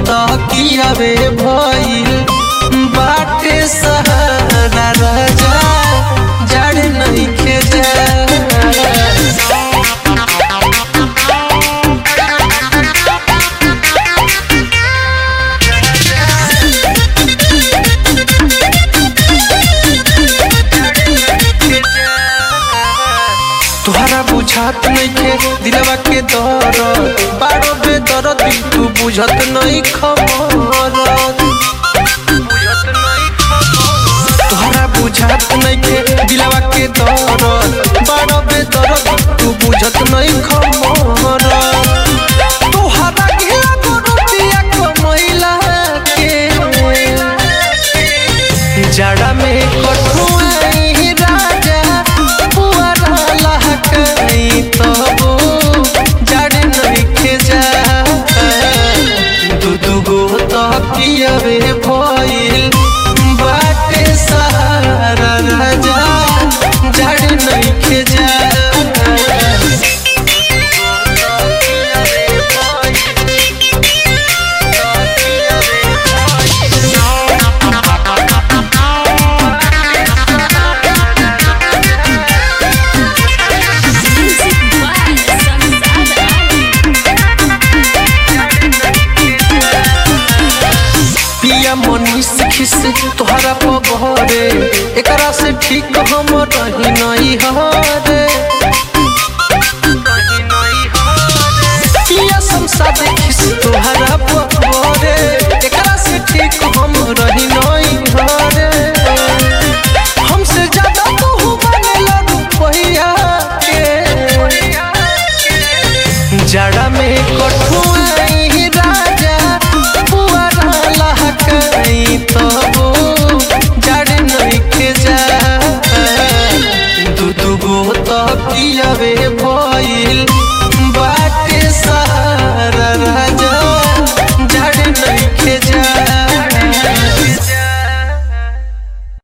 तकियावे भइल बाटे सहारा राजा जड़ नइखे जा तुहरा बुझात नइखे दिलवा के दर बारो बेदर दिल तू बुझत नहीं खबर तुहरा बुझात नइखे दिलवा के दर बारो बेदर दिल तू बुझत नहीं खबर तुहरा घेरा गोरतिया कमैला के जड़ा में कठुआई राजा पुअरा लहकई तबो जड़ नइखे जा दू दू गो तकियावे भइल बाटे सहारा राजा जड़ नइखे जा Music by Samsada Ali. पिया मनीष खिस तोहरा पबहरे एकरा से ठीक हम रही नहीं हरे पिया संसाद खिस तोहरा पबहरे एकरा से ठीक हम रही नहीं हरे हमसे ज्यादा तू बनेला रुपैया के जड़ा में कठुआई राजा पुअरा लहकई तबो जड़ नइखे जा दू दू गो तकियावे भइल